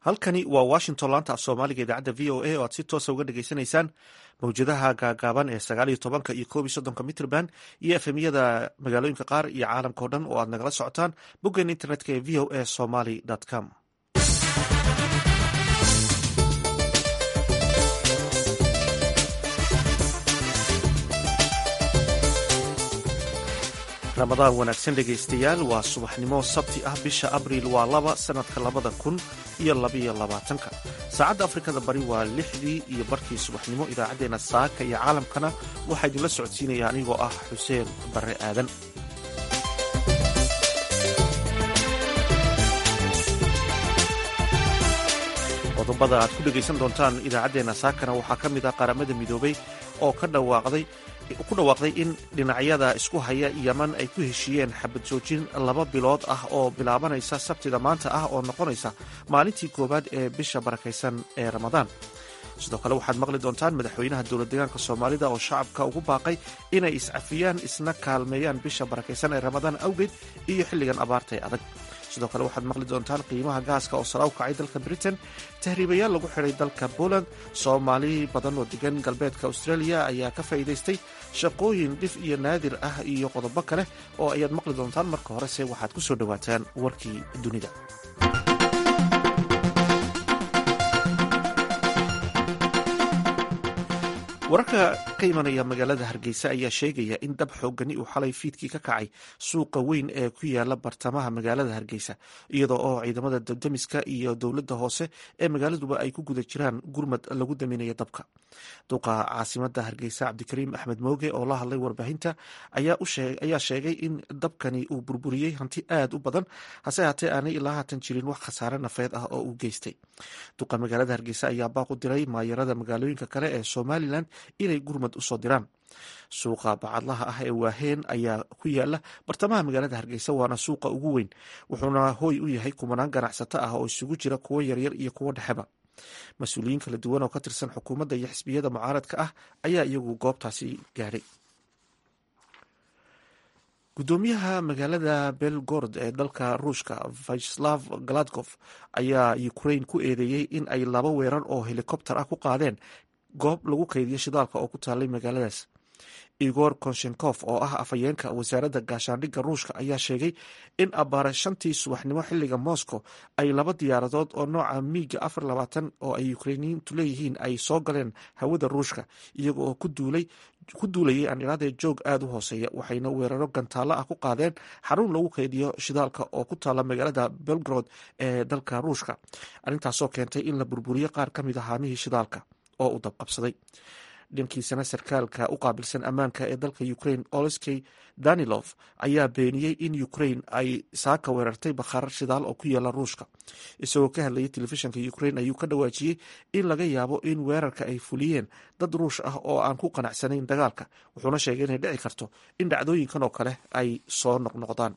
halkani waa washington laanta af soomaaliga idaacadda v o a oo aad si toosa uga dhagaysanaysaan mawjadaha gaagaaban ee sagaal iyo tobanka iyo koob iyo soddonka mitrband iyo efemyada magaalooyinka qaar iyo caalamka o dhan oo aad nagala socotaan boggeena internetka ee v o a somaly com ramadaan wanaagsan dhegaystayaal waa subaxnimo sabti ah bisha abriil waa laba sanadka labada kun iyo labaiyo labaatanka saacadda afrikada bari waa lixdii iyo barkii subaxnimo idaacaddeenna saaka iyo caalamkana waxaa idinla socodsiinaya anigoo ah xuseen barre aadan qodobada aad ku dhegaysan doontaan idaacaddeenna saakana waxaa ka mid ah qaramada midoobay oo ka dhawaaqday ku dhawaaqday in dhinacyada isku haya yeman ay ku heshiiyeen xabad joojin laba bilood ah oo bilaabanaysa sabtida maanta ah oo noqonaysa maalintii koowaad ee bisha barakaysan ee ramadaan sidoo kale waxaad maqli doontaan madaxweynaha dowlad deegaanka soomaalida oo shacabka ugu baaqay inay iscafiyaan isna kaalmeeyaan bisha barakaysan ee ramadaan awgeed iyo xilligan abaarta ee adag sidoo kale waxaad maqli doontaan qiimaha gaaska oo sara u kacay dalka britain tahriibayaal lagu xidhay dalka poland soomaali badan oo degan galbeedka australia ayaa ka faa'iidaystay shaqooyin dhif iyo naadir ah iyo qodobo kale oo ayaad maqli doontaan marka horese waxaad ku soo dhowaataan warkii dunida wararka ka imanaya magaalada hargeysa ayaa sheegaya in dab xoogani uu xalay fiidkii ka kacay suuqa weyn ee ku yaala bartamaha magaalada hargeysa iyadoo oo ciidamada dabdamiska iyo dowladda hoose ee magaaladuba ay ku guda jiraan gurmad lagu daminayo dabka duqa caasimada hargeysa cabdikariim axmed mooge oo la hadlay warbaahinta ayaa sheegay in dabkani uu burburiyey hanti aad u badan hase haatee aanay ilaa haatan jirin wax khasaare nafeed ah oo uu geystay duqa magaalada hargeysa ayaa baaq u diray maayarada magaalooyinka kale ee somalilan inay gurmad usoo diraan suuqa bacadlaha ah ee waaheen ayaa ku yaala bartamaha magaalada hargeysa waana suuqa ugu weyn wuxuuna hooy u yahay kumanaan ganacsato ah oo isugu jira kuwo yaryar iyo kuwo dhexeba mas-uuliyiin kala duwan oo ka tirsan xukuumadda iyo xisbiyada mucaaradka ah ayaa iyagu goobtaasi gaadhay gudoomiyaha magaalada belgorod ee dalka ruushka vyacheslav galadkof ayaa ukrain ku eedeeyey in ay laba weerar oo helikobter ah ku qaadeen goob lagu kaydiyo shidaalka oo ku taalay magaaladaas igor konshenkof oo ah afhayeenka wasaaradda gaashaandhigga ruushka ayaa sheegay in abbaare shantii subaxnimo xilliga moscow ay laba diyaaradood oo nooca miiga afar labaatan oo ay ukrainiyiintu leeyihiin ay soo galeen hawada ruushka iyaga oo ku duulayay andhiraadee joog aada u hooseeya waxayna weeraro gantaallo ah ku qaadeen xarun lagu kaydiyo shidaalka oo ku taala magaalada belgrod ee dalka ruushka arrintaasoo keentay in la burburiyo qaar ka mid a haamihii shidaalka oo uu dabqabsaday dhankiisana sarkaalka u qaabilsan ammaanka ee dalka ukraine olskey danilov ayaa beeniyey in ukraine ay saaka weerartay bakhaar shidaal oo ku yaala ruushka isagoo ka hadlayay telefishinka ukraine ayuu ka dhawaajiyey in laga yaabo in weerarka ay fuliyeen dad ruush ah oo aan ku qanacsanayn dagaalka wuxuuna sheegay inay dhici karto in dhacdooyinkan oo kale ay soo noqnoqdaan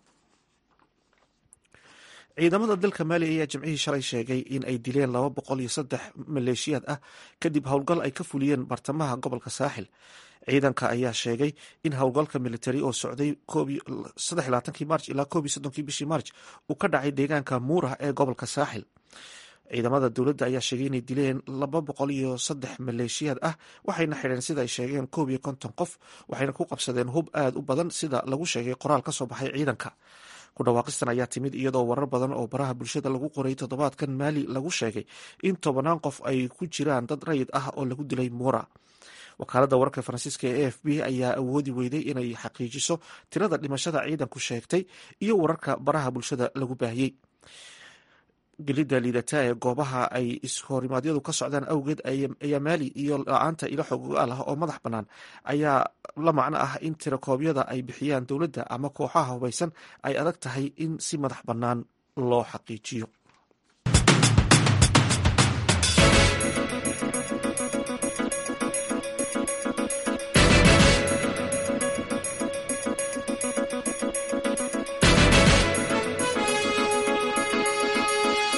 ciidamada dalka maali ayaa jimcihii shalay sheegay in ay dileen laba boqol iyo saddex maleeshiyaad ah kadib howlgal ay ka fuliyeen bartamaha gobolka saaxil ciidanka ayaa sheegay in howlgalka militari oo socday march ilaa koob iyo soddonkii bishii march uu ka dhacay deegaanka muurah ee gobolka saaxil ciidamada dowladda ayaa sheegay inay dileen laba boqol iyo saddex maleeshiyaad ah waxayna xidheen sida ay sheegeen koob iyo konton qof waxayna ku qabsadeen hub aada u badan sida lagu sheegay qoraal ka soo baxay ciidanka ku dhawaaqistan ayaa timid iyadoo warar badan oo baraha bulshada lagu qoray toddobaadkan maali lagu sheegay in tobanaan qof ay ku jiraan dad rayid ah oo lagu dilay muura wakaaladda wararka faransiiska ee a f b ayaa awoodi weyday inay xaqiijiso tirada dhimashada ciidanku sheegtay iyo wararka baraha bulshada lagu baahiyey gelidda liidata ee goobaha ay ishorimadyadu ka socdaan awgeed ayaa maali iyo la-aanta ilo xogogaal ah oo madax bannaan ayaa la macno ah in tirakoobyada ay bixiyaan dowladda ama kooxaha hubaysan ay adag tahay in si madax bannaan loo xaqiijiyo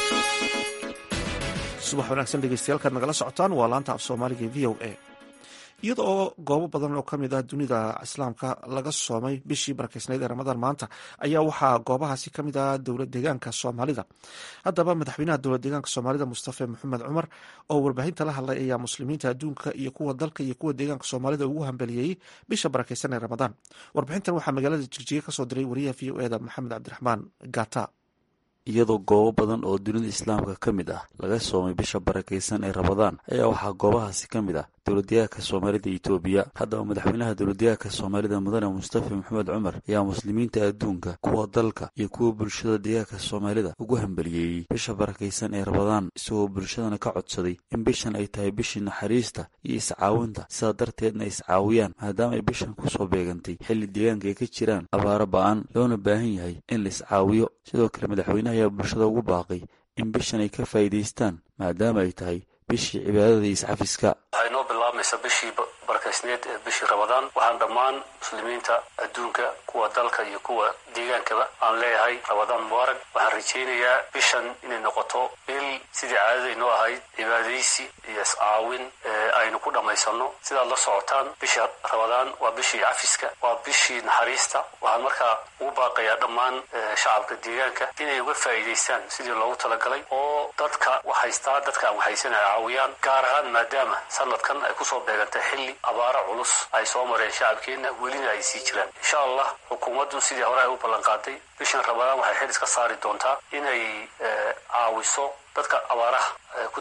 subax wanaagsan dhegeystayaal nagala socotaan waa laanta af soomaaliga v o a iyada oo goobo badan oo kamid ah dunida islaamka laga soomay bishii barakeysneyd ee ramadaan maanta ayaa waxaa goobahaasi kamid ah dowlad deegaanka soomaalida haddaba madaxweynaha dowlad deegaanka soomaalida mustafe maxamed cumar oo warbaahinta la hadlay ayaa muslimiinta adduunka iyo kuwa dalka iyo kuwa deegaanka soomaalida ugu hambeliyeyey bisha barakeysan ee ramadaan warbixintan waxaa magaalada jigjiga kasoo diray wariyaha v o eda maxamed cabdiraxmaan gata iyadoo goobo badan oo dunida islaamka ka mid ah laga soomay bisha barakaysan ee rabadaan ayaa waxaa goobahaasi ka mid ah dowladdeegaanka soomaalida itoobiya haddaba madaxweynaha dowladdeegaanka soomaalida mudane mustafa maxamed cumar ayaa muslimiinta adduunka kuwa dalka iyo kuwa bulshada deegaanka soomaalida ugu hambaliyeeyey bisha barakaysan ee rabadaan isagoo bulshadana ka codsaday in bishan ay tahay bishii naxariista iyo iscaawinta sidaa darteedna ay iscaawiyaan maadaama ay bishan kusoo beegantay xilli deegaanka ay ka jiraan abaaro ba-an loona baahan yahay in la iscaawiyo sidoo kale madaxweynaha ayaa bulshada ugu baaqay in bishan ay ka faa'iidaystaan maadaama ay tahay bishii cibaadada iyo iscafiska waxay noo bilaabmaysaa bishii barakaysneed ee bishii rabadaan waxaan dhammaan muslimiinta adduunka kuwa dalka iyo kuwa deegaankaba aan leeyahay rabadaan mubaarak waxaan rajaynayaa bishan inay noqoto bil sidii caadadaynoo ahayd cibaadaysi iyo iscaawin aynu ku dhammaysanno sidaad la socotaan bishii rabadaan waa bishii cafiska waa bishii naxariista waxaan markaa ugu baaqayaa dhammaan shacabka deegaanka inay uga faa'iidaystaan sidii loogu talagalay oo dadka waxhaystaa dadka aan waxhaysanaya caawiyaan gaar ahaan maadaama sanadkan ay kusoo beegantay xilli abaaro culus ay soo mareen shacabkeenna welina ay sii jiraan insha allah xukuumaddu sidii hore ay u ballanqaaday bishan rabadaan waxay xil iska saari doontaa inay caawiso dadka abaaraha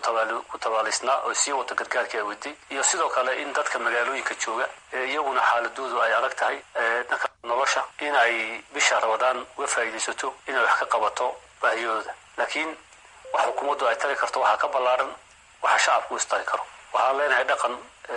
ku tabaalaysnaa oo sii wada gargaarkii ay waday iyo sidoo kale in dadka magaalooyinka jooga iyaguna xaaladoodu ay adag tahay dhanka nolosha in ay bisha rabadaan uga faa'iidaysato inay wax ka qabato baahiyooda laakiin wax xukuumaddu ay tari karto waxaa ka ballaaran waxa shacabku u istari karo waxaan leenahay dhaqan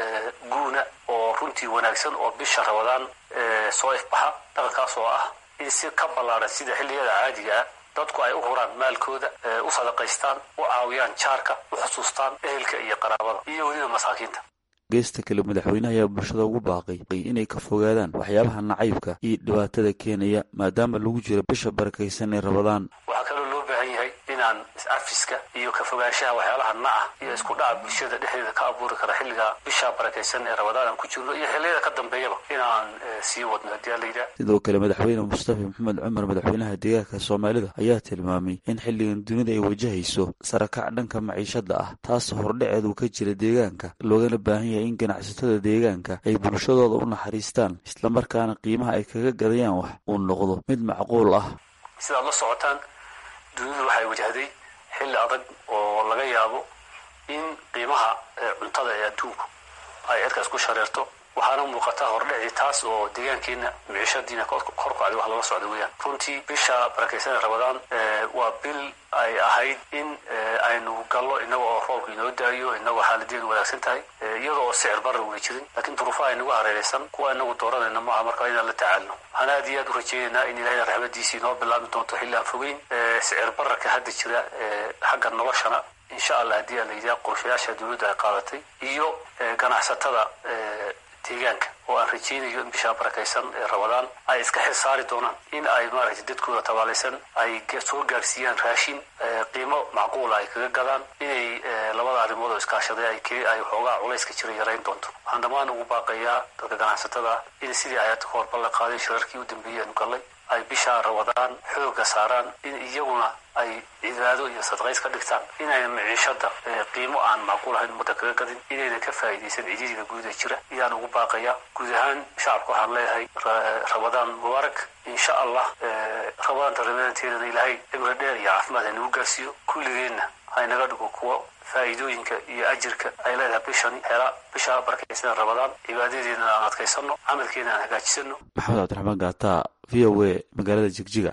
guuna oo runtii wanaagsan oo bisha rabadaan soo ifbaxa dhaqankaas oo ah in si ka ballaaran sida xilliyada caadiga ah dadku ay u huraan maalkooda u sadaqaystaan u caawiyaan jaarka u xusuustaan ehelka iyo qaraabada iyo weliba masaakiinta geesta kale madaxweynaha ayaa bulshada ugu baaqay inay ka fogaadaan waxyaabaha nacaybka iyo dhibaatada keenaya maadaama lagu jiro bisha barakaysan ee rabadaan waxaa kaloo loo baahan yahay inaan iscafiska iyo ka fogaanshaha waxyaalaha naca iyo isku dhaca bulshada dhexdeeda ka abuuri kara xilliga bisha barakaysan ee rabadaan aan ku jirno iyo xilliyada ka dambeeyaba inaan sii wadno haddii aan la yidhaah sidoo kale madaxweyne mustafa maxamed cumar madaxweynaha deegaanka soomaalida ayaa tilmaamay in xilligan dunida ay wajahayso sarakac dhanka maciishada ah taas hordhaceed uu ka jira deegaanka loogana baahan yahay in ganacsatada deegaanka ay bulshadooda u naxariistaan islamarkaana qiimaha ay kaga gadayaan wax uu noqdo mid macquul ah sidaad la socotaan dunidu waxay wajahday xilli adag oo laga yaabo in qiimaha cuntada ee adduunku ay cirkaas ku shareerto waxaana muuqata hordhacii taas oo deegaankeenna miciishadiina kor kacday wax lala socda weeyaan runtii bisha barakaysan ee rabadaan waa bil ay ahayd in aynu gallo inaga oo roobka inoo daayo inagoo xaaladeedu wanaagsan tahay iyada oo sicir barra una jirin laakiin duruufaha inagu hareeraysan kuwa inagu dooranayna maaha marka inaan la tacaalno waxaan aad iyo aad u rajaynaynaa in ilahayna raxmadiisii inoo bilaabi doonto xilli aan fogeyn sicir bararka hadda jira xagga noloshana insha allah haddii aan la yidhaha qorshayaasha dowladda ay qaadatay iyo ganacsatada deegaanka oo aan rajaynayo in bishaa barakaysan ee rabadaan ay iska xil saari doonaan in ay maaragtay dadkooda tabaalaysan ay soo gaarsiiyaan raashin qiimo macquula ay kaga gadaan inay labada arrimood oo iskaashaday ay xoogaa culayska jira yarayn doonto waxaan dhammaan ugu baaqayaa dadka ganacsatada in sidii ay hadda kahor ballan qaaday shirarkii u dambeeyey aanu gallay ay bishaa rabadaan xooga saaraan in iyaguna ay cibaado iyo sadqays ka dhigtaan inayna miciishada qiimo aan macquul ahayn ummadda kaga gadin inayna ka faa'iidaysan cididiga guud ee jira ayaan ugu baaqaya guud ahaan shacabka waxaan leeyahay rabadaan mubaarak insha allah rabadaanta rabadaanteedana ilaahay cimri dheer iyo caafimaad haynagu gaarsiiyo kulligeenna haynaga dhigo kuwo faa'iidooyinka iyo ajirka ay leedahay bishani hela bisha barakaysan rabadaan cibaadadeedna aan adkaysano camalkeena aan hagaajisano maxamed cabdiraxmaan gaata v o a magaalada jigjiga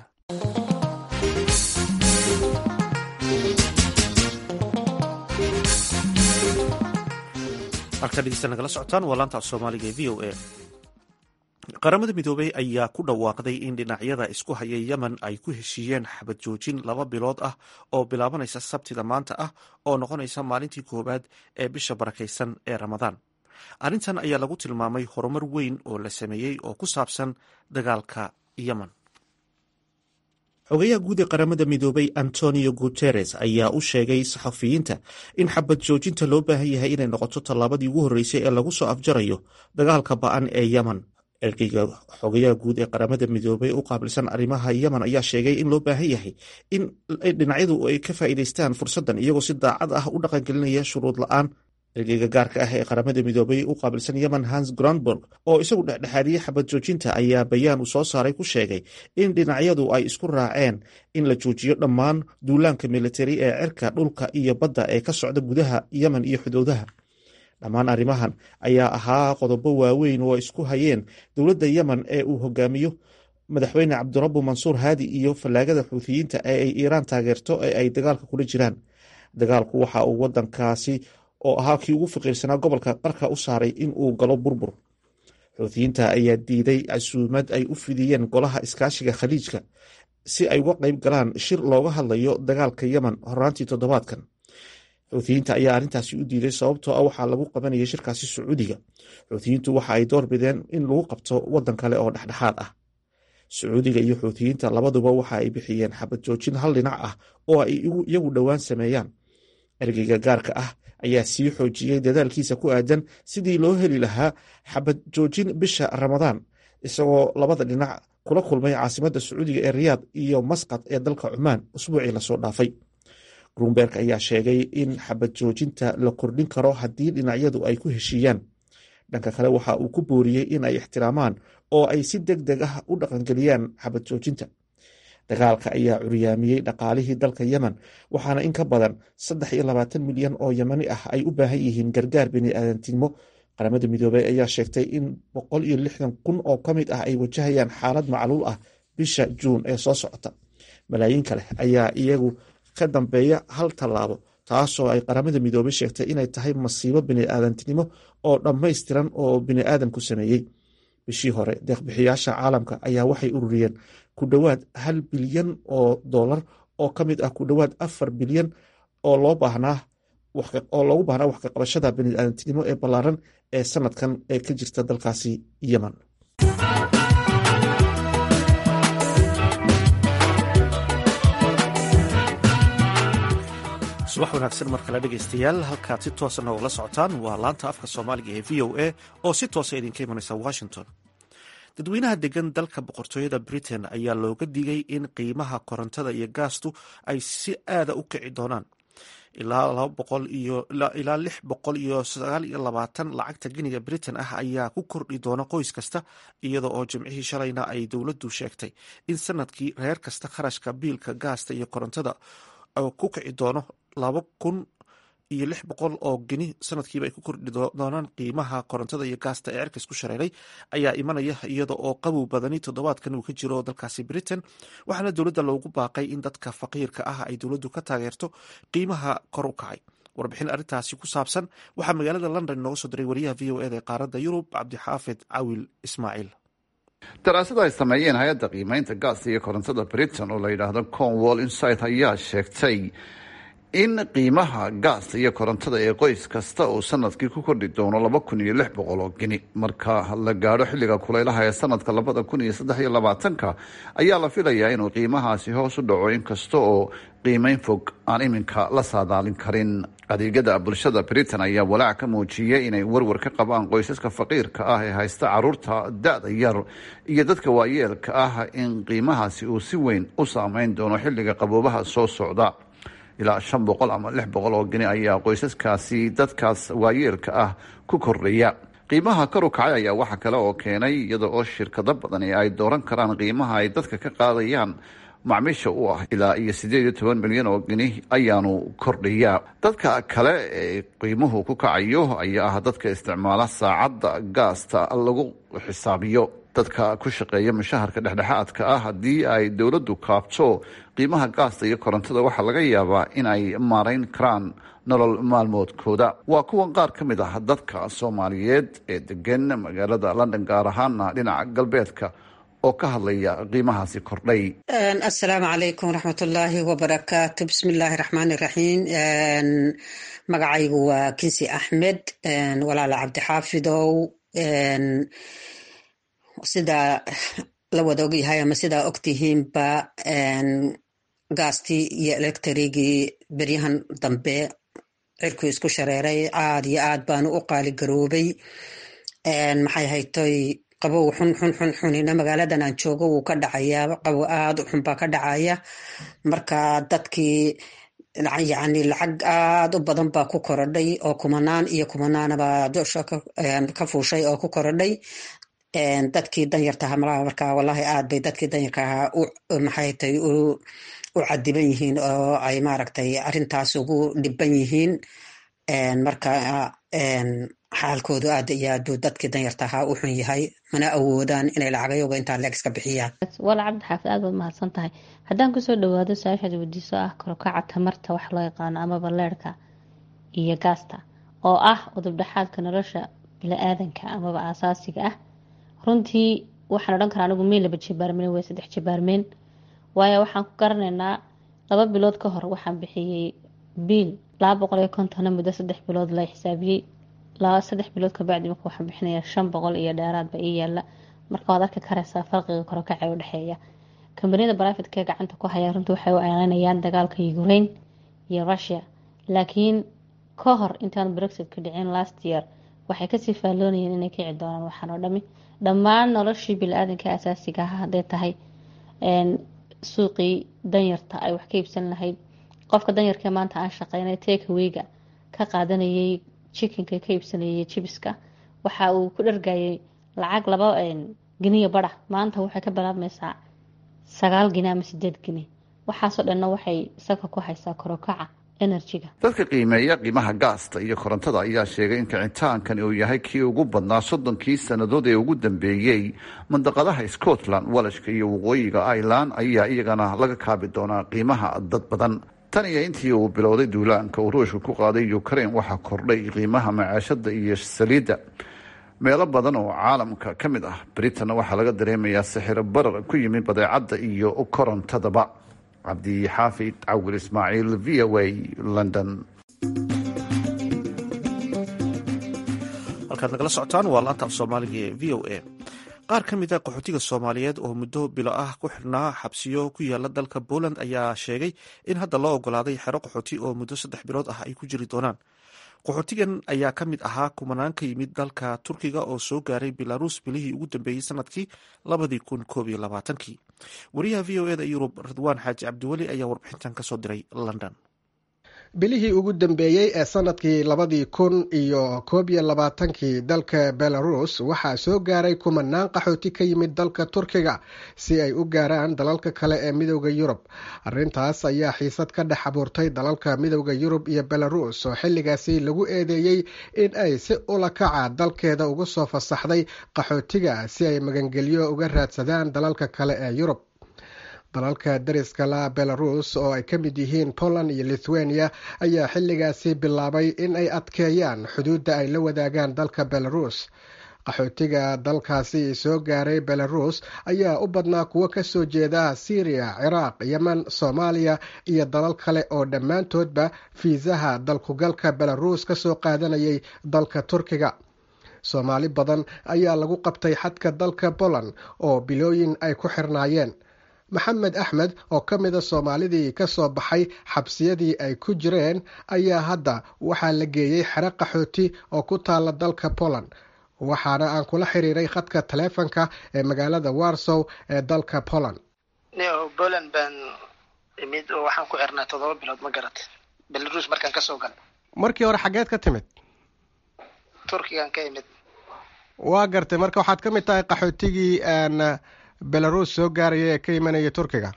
halkaa dhegeysta nagala socotaan waa laanta af soomaaliga ee v o a qaramada midoobey ayaa ku dhawaaqday in dhinacyada isku haya yemen ay ku heshiiyeen xabad joojin laba bilood ah oo bilaabanaysa sabtida maanta ah oo noqonaysa maalintii koowaad ee bisha barakaysan ee ramadaan arrintan ayaa lagu tilmaamay horumar weyn oo la sameeyey oo ku saabsan dagaalka yemen xogayaha guud ee qaramada midoobay antonio guteres ayaa u sheegay saxafiyiinta in xabad joojinta loo baahan yahay inay noqoto tallaabadii ugu horreysay ee lagu soo afjarayo dagaalka ba-an ee yemen ergeyga xogayaha guud ee qaramada midoobay u qaabilsan arrimaha yemen ayaa sheegay in loo baahan yahay in dhinacyadu ay ka faa'iidaystaan fursaddan iyagoo si daacad ah u dhaqangelinaya shuruud la-aan ergeyga gaarka ah ee qaramada midoobay u qaabilsan yemen hans grandburg oo isagu dhexdhexaadiyey xabad joojinta ayaa bayaan uu soo saaray ku sheegay in dhinacyadu ay isku raaceen in la joojiyo dhammaan duulaanka militari ee cirka dhulka iyo badda ee ka socda gudaha yemen iyo xuduudaha dhammaan arrimahan ayaa ahaa qodobo waaweyn oo isku hayeen dowladda yemen ee uu hogaamiyo madaxweyne cabdirabu mansuur haadi iyo fallaagada xuuthiyiinta ee ay iiraan taageerto ee ay dagaalka kula jiraan dagaalku waxa uu wadankaasi oo ahaa kii ugu faqiirsanaa gobolka qarka u saaray in uu galo burbur xuuthiyiinta ayaa diiday casuumad ay u fidiyeen golaha iskaashiga khaliijka si ay uga qayb galaan shir looga hadlayo dagaalka yemen horaantii toddobaadkan xuuthiyiinta ayaa arrintaasi u diiday sababtoo ah waxaa lagu qabanayay shirkaasi sacuudiga xuuthiyiintu waxa ay door bideen in lagu qabto waddan kale oo dhexdhexaad ah sacuudiga iyo xuuthiyiinta labaduba waxa ay bixiyeen xabad joojin hal dhinac ah oo ay iyagu dhowaan sameeyaan ergeyga gaarka ah ayaa sii xoojiyey dadaalkiisa ku aadan sidii loo heli lahaa xabad joojin bisha ramadaan isagoo labada dhinac kula kulmay caasimadda sacuudiga ee riyaad iyo masqad ee dalka cumaan usbuucii lasoo dhaafay grunberg ayaa sheegay in xabad joojinta la kordhin karo haddii dhinacyadu ay ku heshiiyaan dhanka kale waxa uu ku booriyey in ay ixtiraamaan oo ay si deg deg ah u dhaqangeliyaan xabad joojinta dagaalka ayaa curyaamiyey dhaqaalihii dalka yemen waxaana in ka badan saddex iyo labaatan milyan oo yemani ah ay u baahan yihiin gargaar biniaadantinimo qaramada midoobey ayaa sheegtay in boqol iyo lixdan kun oo ka mid ah ay wajahayaan xaalad macluul ah bisha juun ee soo socota malaayiin kale ayaa iyagu ka dambeeya hal tallaabo taasoo ay qaramada midoobey sheegtay inay tahay masiibo biniaadantinimo oo dhammaystiran oo biniaadanku sameeyey bishii hore deeqbixiyaasha caalamka ayaa waxay ururiyeen ku dhowaad hal bilyan oo dollar oo ka mid ah ku dhowaad afar bilyan oo loo baahnaa oo loogu baahnaa wax ka qabashada biniaadantinimo ee ballaaran ee sanadkan ee ka jirta dalkaasi yemen subax wanaagsan mar kale dhegaystayaal halkaad si toosa noogala socotaan waa laanta afka soomaaliga ee v o a oo si toosa idinka imanaysa washington dadweynaha degan dalka boqortooyada britain ayaa looga digay in qiimaha korontada iyo gaastu ay si aada u kici doonaan ilaa lix boqol iyo sagaal iyo labaatan lacagta giniga britain ah ayaa ku kordhi doona qoys kasta iyada oo jimcihii shalayna ay dowladdu sheegtay in sanadkii reer kasta kharashka biilka gaasta iyo korontada ku kici doono laba kun iyo lix boqol oo geni sanadkiiba ay ku kordhi doonaan qiimaha korontada iyo gaasta ee cirka isku shareeray ayaa imanaya iyada oo qabow badani toddobaadkan uu ka jiro dalkaasi britain waxaana dowladda loogu baaqay in dadka faqiirka ah ay dowladdu ka taageerto qiimaha kor u kacay warbixin arrintaasi ku saabsan waxaa magaalada london inooga soo diray wariyaha v o eda ee qaaradda yurub cabdixaafid cawil ismaaciil daraasada ay sameeyeen hay-adda qiimeynta gaasta iyo korontada britain oo la yidhaahdo cornwall insight ayaa sheegtay in qiimaha gaasta iyo korontada ee qoys kasta uu sanadkii ku kordhi doono laba kun iyo lix boqol oo geni marka la gaadho xilliga kulaylaha ee sanadka labada kun iyo saddex iyo labaatanka ayaa la filayaa inuu qiimahaasi hoos u dhaco inkasta oo qiimeyn fog aan iminka la saadaalin karin adeegyada bulshada britain ayaa walaac ka muujiyay inay warwar ka qabaan qoysaska faqiirka ah ee haysta caruurta da-da yar iyo dadka waayeelka ah in qiimahaasi uu si weyn u saameyn doono xilliga qaboobaha soo socda ilaa shan boqol ama lix boqol oo geni ayaa qoysaskaasi dadkaas waayeelka ah ku kordhaya qiimaha kor u kacay ayaa waxa kale oo keenay iyada oo shirkado badan ee ay dooran karaan qiimaha ay dadka ka qaadayaan macmiisha u ah ilaa iyo siddeed iyo toban milyan oo geni ayaanu kordhayaa dadka kale ee qiimuhu ku kacayo ayaa ah dadka isticmaala saacadda gaasta lagu xisaabiyo dadka ku shaqeeya mushaharka dhexdhexaadka ah haddii ay dowladdu kaabto qiimaha gaasta iyo korontada waxaa laga yaabaa in ay maarayn karaan nolol maalmoodkooda waa kuwan qaar ka mid ah dadka soomaaliyeed ee degan magaalada london gaar ahaana dhinaca galbeedka oo ka hadlaya qiimahaasi kordhay assalaamu calaykum waraxmatullaahi wabarakaatu bismi illaahi raxmaani raxiim magacaygu waa kinsi axmed walaala cabdixaafidow sida la wada ogyahay ama sidaa ogtihiinba gaastii iyo electrigii beryahan dambe cirkuu isku shareeray aad iyo aad baanu u qaaligaroobay maxay haytoy qabow xun xun xun xunina magaaladan aan joogo wuu ka dhacayaa qabow aad u xun baa ka dhacaya marka dadkii yacni lacag aad u badan baa ku korodhay oo kumanaan iyo kumanaanaba dusha ka fuushay oo ku korodhay dadkii danyartaha malaha marka wallahi aad bay dadkii danyarkaha maxay tay u cadiban yihiin oo ay maaragtay arrintaas ugu dhiban yihiin marka xaalkoodu aad iyo aad buu dadkii danyartaha u xun yahay mana awoodaan inay lacagayoga intaa leeg iska bixiyaan wala cabdi xaafid aad baad mahadsan tahay haddaan kusoo dhawaado su-aashaad weydiiso ah karokaca tamarta wax loo yaqaano amaba leerhka iyo gaasta oo ah udubdhexaadka nolosha bili-aadanka amaba aasaasiga ah runtii waxaan odhan karaa anigu mey laba jibaarmeen way saddex jibaarmeen waayo waxaan ku garanaynaa laba bilood ka hor waxaan bixiyey biil laba boqol iyo kontona muddo saddex bilood la xisaabiyey laba saddex bilood kabacdi marka waxaan bixinaya shan boqol iyo dheeraadba ii yaala marka waad arki karaysaa farqiga korokaca u dhexeeya kambaniyada barafidka gacanta ku haya runtii waxay u eelanayaan dagaalka ukraine iyo russia laakiin ka hor intaan brexit ka dhicin last year waxay kasii faalloonayeen inay kici doonaan waxaan oo dhami dhammaan noloshii bili-aadanka asaasiga ah hadday tahay suuqii danyarta ay wax ka iibsan lahayd qofka danyarkee maanta aan shaqeynay takaweyga ka qaadanayay jikinka ka iibsanayay jibiska waxa uu ku dhargayay lacag laba giniya bara maanta waxay ka bilaabmaysaa sagaal gini ama sideed gini waxaasoo dhanna waxay salka ku haysaa korokaca enerjiga dadka qiimeeya qiimaha gaasta iyo korontada ayaa sheegay in kicitaankan uu yahay kii ugu badnaa soddonkii sannadood ee ugu dambeeyey mandaqadaha scotland walashka iyo waqooyiga ireland ayaa iyagana laga kaabi doonaa qiimaha dad badan tan iyo intii uu bilowday duulaanka uu ruushka ku qaaday ukraine waxaa kordhay qiimaha macaashada iyo saliidda meelo badan oo caalamka ka mid ah britanna waxaa laga dareemayaa sixiro barar ku yimid badeecadda iyo korontadaba cabdixaafid cawil ismaaciil v o a london halkaad nagala socotaan waa laanta af soomaaliga ee v o a qaar ka mid a qaxootiga soomaaliyeed oo muddo bilo ah ku xidhnaa xabsiyo ku yaala dalka poland ayaa sheegay in hadda loo ogolaaday xero qaxooti oo muddo saddex bilood ah ay ku jiri doonaan qaxootigan ayaa ka mid ahaa kumanaan ka yimid dalka turkiga oo soo gaaray belarus bilihii ugu dambeeyey sanadkii labadii kun koob iyo labaatankii wariyaha v o eda yurub ridwaan xaaji cabdiweli ayaa warbixintan kasoo diray london bilihii ugu dambeeyey ee sanadkii labadii kun iyo koob iyo labaatankii dalka belarus waxaa soo gaaray kumanaan qaxooti ka yimid dalka turkiga si ay u gaaraan dalalka kale ee midooda yurub arrintaas ayaa xiisad ka dhex abuurtay dalalka midooda yurub iyo belarus oo xilligaasi lagu eedeeyey in ay si ula kaca dalkeeda ugu soo fasaxday qaxootiga si ay magangelyo uga raadsadaan dalalka kale ee yurub dalalka dariska la belarus oo ay ka mid yihiin poland iyo lithuania ayaa xilligaasi bilaabay in ay adkeeyaan xuduudda ay la wadaagaan dalka belarus qaxootiga dalkaasi soo gaaray belarus ayaa u badnaa kuwo kasoo jeeda syriya ciraaq yemen soomaaliya iyo dalal kale oo dhammaantoodba fiisaha dalkugalka belarus kasoo qaadanayay dalka turkiga soomaali badan ayaa lagu qabtay xadka dalka poland oo bilooyin ay ku xirnaayeen maxamed axmed oo ka mida soomaalidii ka soo baxay xabsiyadii ay ku jireen ayaa hadda waxaa la geeyey xero qaxooti oo ku taala dalka poland waxaana aan kula xiriiray khadka taleefonka ee magaalada warsow ee dalka poland poland baan imid oo waxaan ku xirnaa toddoba bilood ma garat belarus markaan kasoo galay markii hore xaggeed ka timid turkigan ka imid waa gartay marka waxaad ka mid tahay qaxootigii belarus soo gaaraya ee ka imanaya turkiga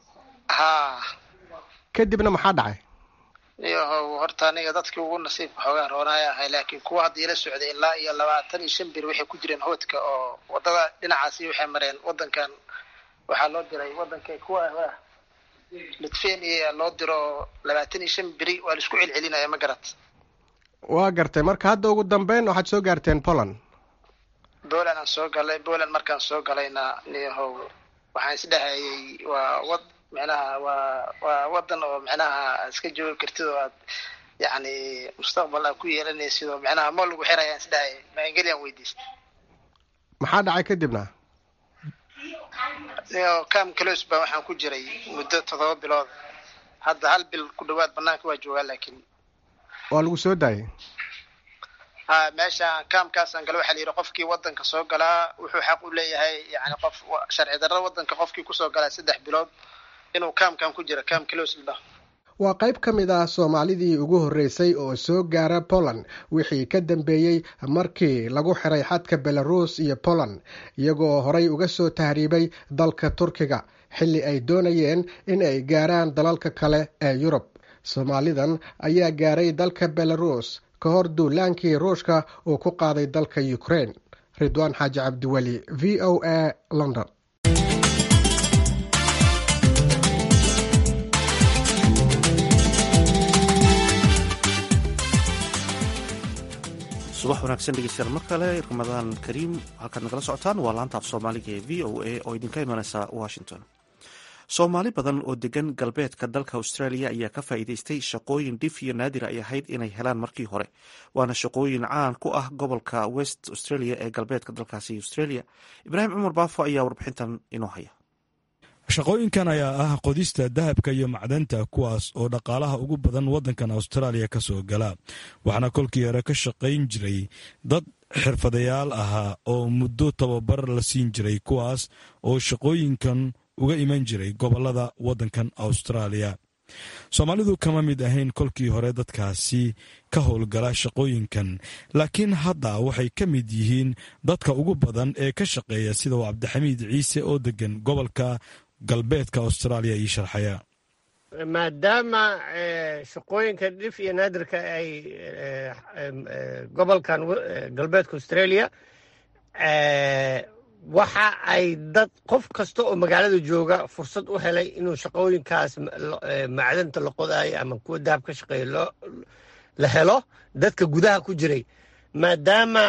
ha kadibna maxaa dhacay iyohow horta aniga dadkii ugu nasiibka xoogaan roonaya ahay laakiin kuwa hadda ila socday ilaa iyo labaatan iyo shan bir waxay ku jireen hoodka oo wadada dhinacaasi waxay mareen wadankan waxaa loo diray wadanka kuwa litvenia loo diro labaatan iyo shan beri waa laisku celcelinaya ma garat waa gartay marka hadda ugu dambeyn waxaad soo gaarteen poland poland aan soo galay poland markaan soo galayna niyahow waxaan isdhahayay waa wad micnaha waa waa wadan oo micnaha iska joogi kartid oo aad yacni mustaqbal aad ku yeelanaysid oo micnaha ma lagu xirayaan isdhahayay maangeliyan weydiistay maxaa dhacay kadibna cam clos baa waxaan ku jiray muddo toddoba bilood hadda hal bil ku dhawaad banaanka waa joogaa laakiin waa lagu soo daayay ha meesha kaamkaasaan gala waxaa la yidhi qofkii wadanka soo galaa wuxuu xaq u leeyahay yani qof sharci darra wadanka qofkii kusoo galaa saddex bilood inuu kaamkan ku jira cam clos la dhaho waa qayb ka mid ah soomaalidii ugu horreysay oo soo gaara poland wixii ka dambeeyey markii lagu xiray xadka belarus iyo poland iyagoo horay uga soo tahriibay dalka turkiga xilli ay doonayeen in ay gaaraan dalalka kale ee yurub soomaalidan ayaa gaaray dalka belarus ka hor duulaankii ruushka uu ku qaaday dalka ukraine ridwaan xaaji cabdiweli v o a london subax wanaagsan dhegeystayaal mar kale ramadaan kariim halkaad nagala socotaan waa laanta af soomaaliga ee v o a oo idinka imaneysa washington soomaali badan oo degan galbeedka dalka australia ayaa ka faa'iideystay shaqooyin dhif iyo naadir ay ahayd inay helaan markii hore waana shaqooyin caan ku ah gobolka west australia ee galbeedka dalkaasi australia ibraahim cumar baafo ayaa warbixintan inoo haya shaqooyinkan ayaa ah qodista dahabka iyo macdanta kuwaas oo dhaqaalaha ugu badan waddankan austraaliya ka soo gala waxaana kolkii hore ka shaqayn jiray dad xirfadayaal ahaa oo muddo tababar la siin jiray kuwaas oo shaqooyinkan uga iman jiray gobollada waddankan austraaliya soomaalidu kama mid ahayn kolkii hore dadkaasi ka howlgala shaqooyinkan laakiin hadda waxay ka mid yihiin dadka ugu badan ee ka shaqeeya sida uu cabdixamiid ciise oo degan gobolka galbeedka austraaliya ii sharxaya maadaama shaqooyinka dhif iyo naadirka ay gobolkan galbeedka australia waxa ay dad qof kasta oo magaalada jooga fursad u helay inuu shaqooyinkaas macdanta la qodaayo ama kuwa dahab ka shaqeeya la helo dadka gudaha ku jiray maadaama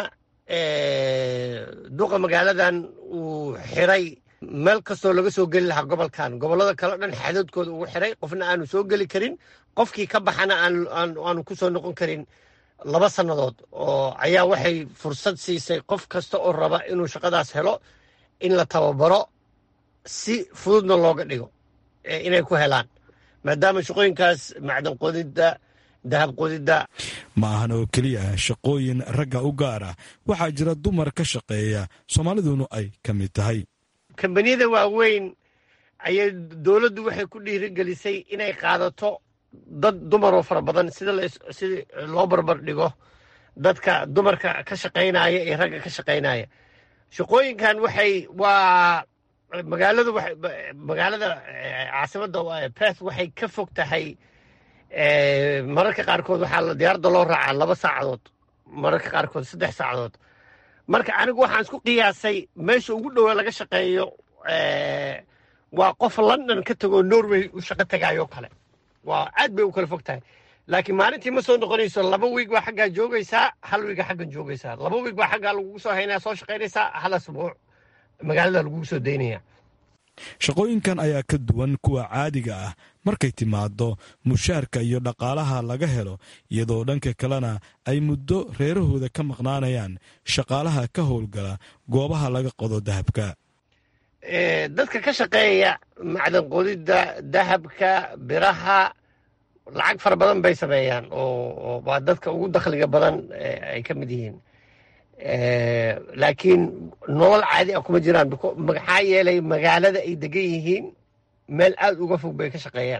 duqa magaaladan uu xiray meel kastoo laga soo geli lahaa gobolkan gobollada kale dhan xadoodkooda ugu xiray qofna aanu soo geli karin qofkii ka baxana aanu ku soo noqon karin laba sannadood oo ayaa waxay fursad siisay qof kasta oo raba inuu shaqadaas helo in la tababaro si fududna looga dhigo inay ku helaan maadaama shaqooyinkaas macdan qodidda dahab qodidda ma ahan oo keliya shaqooyin ragga u gaar ah waxaa jira dumar ka shaqeeya soomaaliduna ay ka mid tahay kambaniyada waaweyn ayay dowladdu waxay ku dhiirigelisay inay qaadato dad dumaroo fara badan sida sida loo barbar dhigo dadka dumarka ka shaqaynaya iyo ragga ka shaqaynaya shaqooyinkan waxay waa magaaladu magaalada caasimadda beth waxay ka fog tahay mararka qaarkood waxaa diyaarada loo raacaa laba saacadood mararka qaarkood saddex saacadood marka anigu waxaan isku qiyaasay meesha ugu dhowa laga shaqeeyo waa qof london ka tegoo norway u shaqo tagaayoo kale waa aad bay u kala fog tahay laakiin maalintii ma soo noqonayso laba wiig baa xaggaa joogaysaa hal wiiga xaggan joogaysaa laba wiig baa xaggaa lagugu soo haynaya soo shaqaynaysaa hal asbuuc magaalada lagugu soo daynaya shaqooyinkan ayaa ka duwan kuwa caadiga ah markay timaado mushaarka iyo dhaqaalaha laga helo iyadoo dhanka kalena ay muddo reerahooda ka maqnaanayaan shaqaalaha ka howlgala goobaha laga qodo dahabka dadka ka shaqeeya macdan qodidda dahabka biraha lacag fara badan bay sameeyaan oo waa dadka ugu dakhliga badan ay ka mid yihiin laakiin nolol caadi ah kuma jiraan maxaa yeelay magaalada ay degan yihiin meel aada uga fog bay ka shaqeeyaan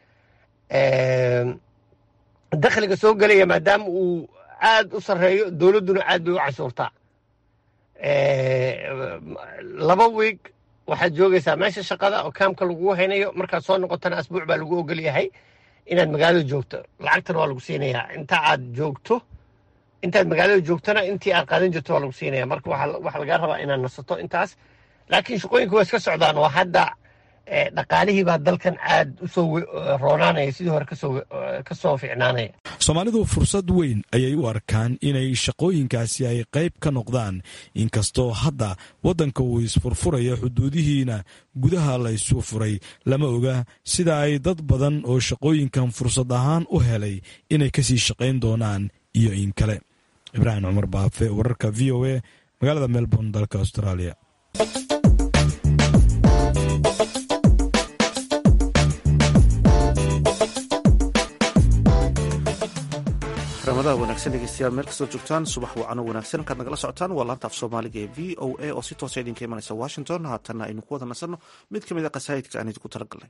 dakhliga soo gelaya maadaama uu aada u sarreeyo dowladduna aad bay u cashuurtaa laba wiig waxaad joogaysaa meesha shaqada oo kaamka lagugu haynayo markaad soo noqotana asbuuc baa lagu ogol yahay inaad magaalada joogto lacagtana waa lagu siinayaa inta aad joogto intaad magaalada joogtona intii aad qaadan jirto waa lagu siinaya marka waxaa lagaa rabaa inaad nasato intaas laakiin shaqooyinka waa iska socdaan oo hadda dhaqaalihii baa dalkan aad u soo roonaanaya sidii hore ka soo ficnaanaya soomaalidu fursad weyn ayay u arkaan inay shaqooyinkaasi ay qayb ka noqdaan inkastoo hadda waddanka uu isfurfurayo xuduudihiina gudaha la isu furay lama oga sida ay dad badan oo shaqooyinkan fursad ahaan u helay inay kasii shaqayn doonaan iyo in kale ibraahim cumar baafe wararka v o a magaalada melbourne dalka australia rabadaha wanaagsan dhegeystayaal meel kastoo joogtaan subax wacano wanaagsan halkaad nagala socotaan waa laanta af soomaaliga ee v o a oo si toosa idinka imanaysa washington haatanna aynu ku wada nasanno mid ka mid a qasaa'idka aan idinku talagalnay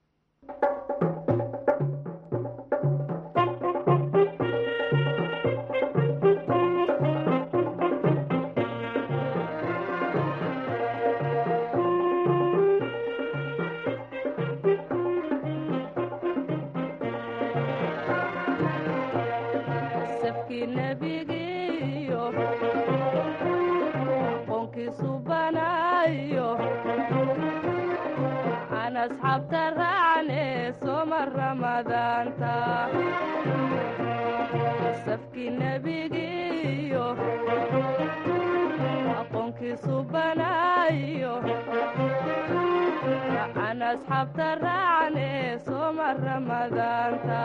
asxaabta raacne soma ramadaanta safkii nebigiiyo aqoonkiisu banaayo aan asxaabta raacne soma ramadaanta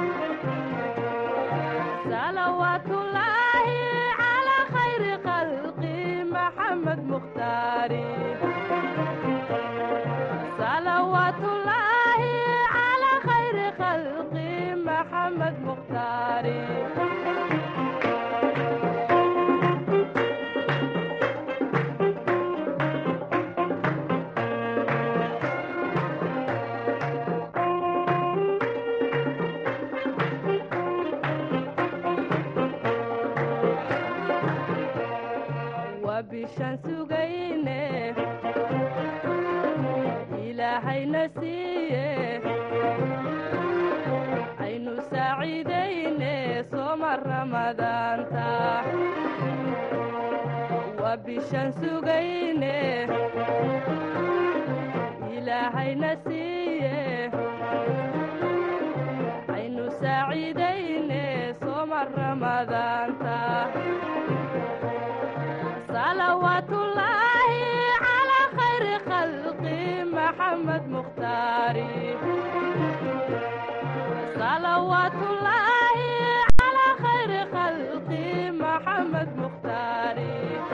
salawaatullaahi calaa khayri khalqi maxamed mukhtaari salawaatullaahi calaa khayri khalqi maxamed mukhtaari waa bishaan sugayne ilaahayna siiye aynu saaciidayne sooma ramadaanta waa bishaan sugayne ilaahayna siiye aynu saaciidayne sooma ramadaanta salawaatullaahi calaa khayri khalqi maxamed mukhtaari salawaatullaahi calaa khayri khalqi maxamed mukhtaari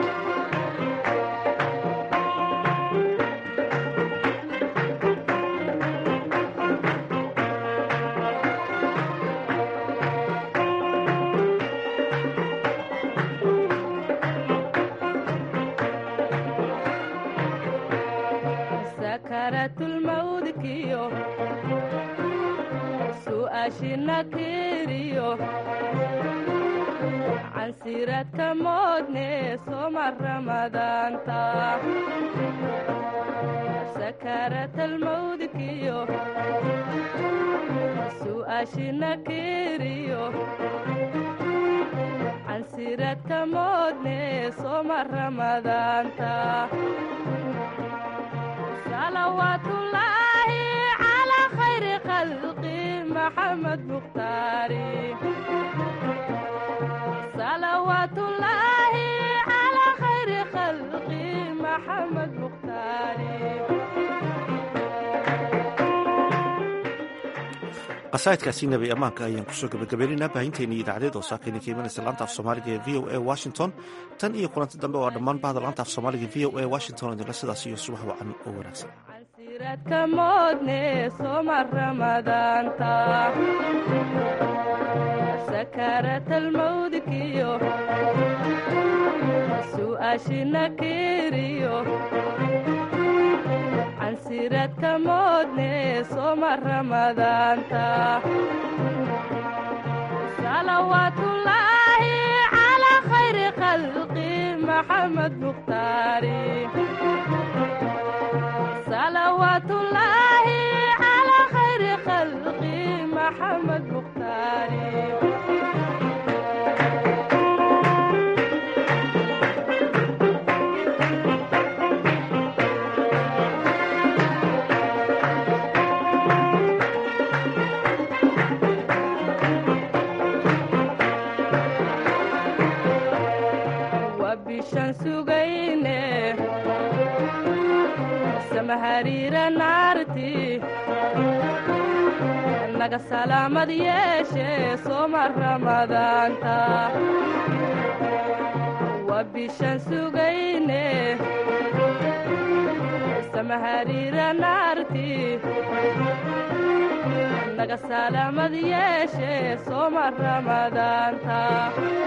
sakaratulmawdkiyo su'aashina kiriyo cansiradka moodne soma ramadaanta sakaratalmawdkiyo su'aashina kiriyo cansiradka moodne soma ramadaanta salawaatullaahi calaa khayri khalqi maxamed mukhtaari salawaatullaahi calaa khayri khalqi maxamed mukhtaari qasaa'idkaasi nabi ammaanka ayaan kusoo gabagabaynaynaa baahinteennii idaacadeed oo saakayna ka imanaysa laanta af soomaaliga ee v o a washington tan iyo kulanti dambe oo dhammaan bahda laanta af soomaaliga v o a washington idinla sidaas iyo subax wacan oo wanaagsan cansiradka moodne soma ramadaanta sakaratalmawdkiyo su'aashina kiriyo cansiradka moodne soma ramadaanta salawaatullaahi calaa khayri khalqi maxamed mukhtaari salawaatullaahi calaa khayri khalqi maxamed mukhtaari waa bishaan sugayne samahariira naarti naga salaamad yeeshe sooma ramadaanta waa bishaan sugayne samahariira naarti naga salaamad yeeshe sooma ramadaanta